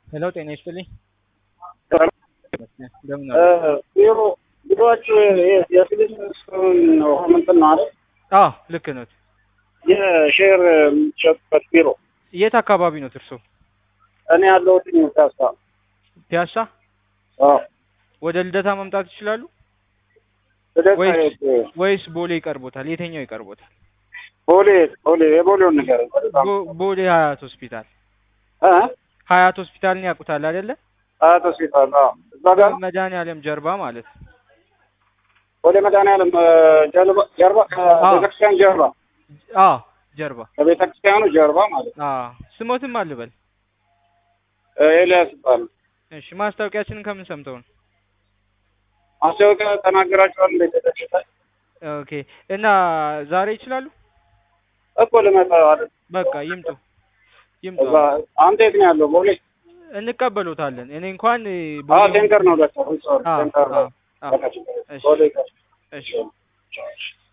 ሄሎ ጤና ይስጥልኝ። እንደምን እ አሉ? ቢሮ ቢሮአችሁ የፊሊፕ ውሃ ምንትን ነው አይደል? አዎ ልክ ኖት። የሼር የሚሸጥበት ቢሮ የት አካባቢ ኖት እርሶ? እኔ ያለሁት ፒያሳ። ፒያሳ? አዎ ወደ ልደታ መምጣት ይችላሉ ልደታ ወይስ የት? ወይስ ቦሌ ይቀርቦታል? የትኛው ይቀርቦታል? ቦሌ ቦሌ የቦሌውን ንገረኝ። በጣም ቦ- ቦሌ ሀያት ሆስፒታል። እ ሀያት ሆስፒታልን ያውቁታል አይደለ? አያት ሆስፒታል። አዎ እዛ ጋር ነው። መድኃኒዓለም ጀርባ ማለት ነው። ቦሌ መድኃኒዓለም እ፣ ጀርባ ጀርባ ከቤተክርስቲያን ጀርባ አዎ ጀርባ። ከቤተክርስቲያኑ ጀርባ ማለት ነው። አዎ ስሞትም አልበል። እ፣ ኤልያስ ይባላል። እሺ ማስታወቂያችንን ከምን ሰምተው ነው? ማስታወቂያ ተናገራችኋል እንዴ? ተደሽታ ኦኬ እና ዛሬ ይችላሉ? እኮ ልመጣ አይደል? በቃ ይምጡ ይምጡ። እዛ አንተ የት ነው ያለው? ቦሌ እንቀበሎታለን። እኔ እንኳን እ, አዎ ቦሌ- ቴንከር ነው ለካ ሶሪ አዎ ቴንከር ነው አዎ አዎ። በቃ ችግር የለም። እሺ ቦሌ ጋር እሺ እሺ